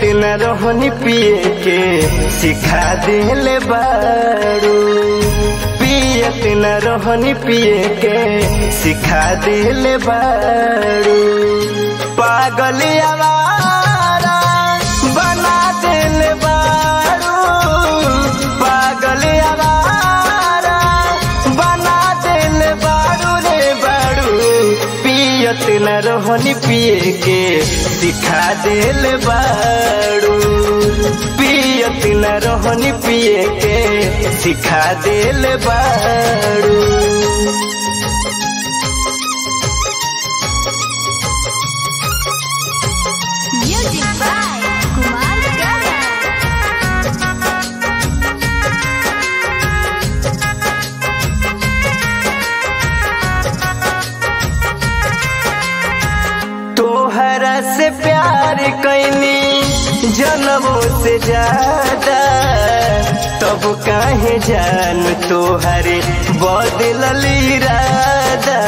न रोहनी पिए के सिखा दिले बारू पियत न रोहनी पिए के सिखा दिले बारू पागल आवारा बना दिले बारू पागल आवारा बना दिले बारू रे बारू पियत न रोहनी पिए के सिखा दिल बारू पियत न रोहनी पिए के सिखा दिल बारू Music by Kumar Gaga. तोहरा से प्यार कैनी जनमों से ज्यादा तब काहे जान तोहरे बदलल इरादा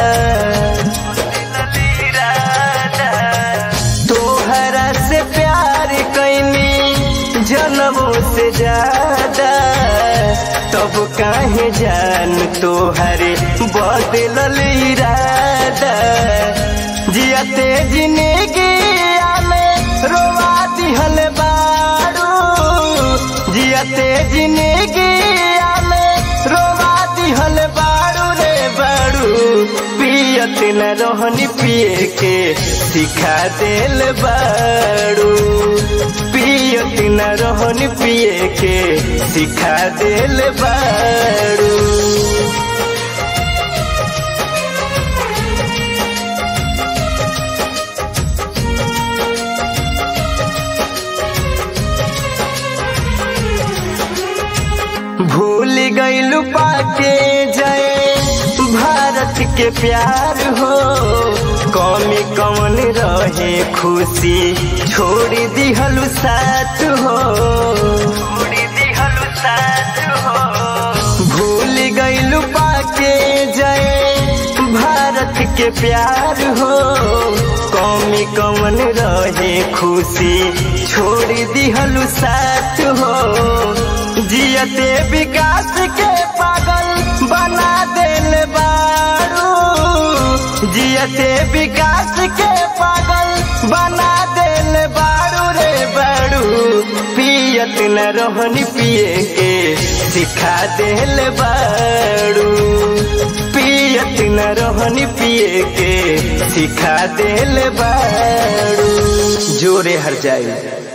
तोहरा से प्यार कैनी जनमों से ज्यादा तब काहे जान तोहरे बदलल इरादा जियते जिंदगी में रोवा दिहल बारू जियते जिंदगी में रोवा दिहल बारू रे बारू पियत न रोहनी पिए के सिखा दिल बारू पियत न रोहनी पिए के सिखा दिल बारू भूल गईलू पाके जय भारत के प्यार हो कमी कमन रहे खुशी छोड़ दिहलू साथ हो छोड़ दिहलू साथ हो भूल गईलू पाके जय भारत के प्यार हो कमी कमन रहे खुशी छोड़ दिहलू साथ हो जियते विकास के पागल बना दिल बारू जियते विकास के पागल बना दिल बारू रे बारू पियत न रोहनी पिए के सिखा दिल बारू पियत न रोहनी पिए के सिखा दिल बारू जोरे हर जाए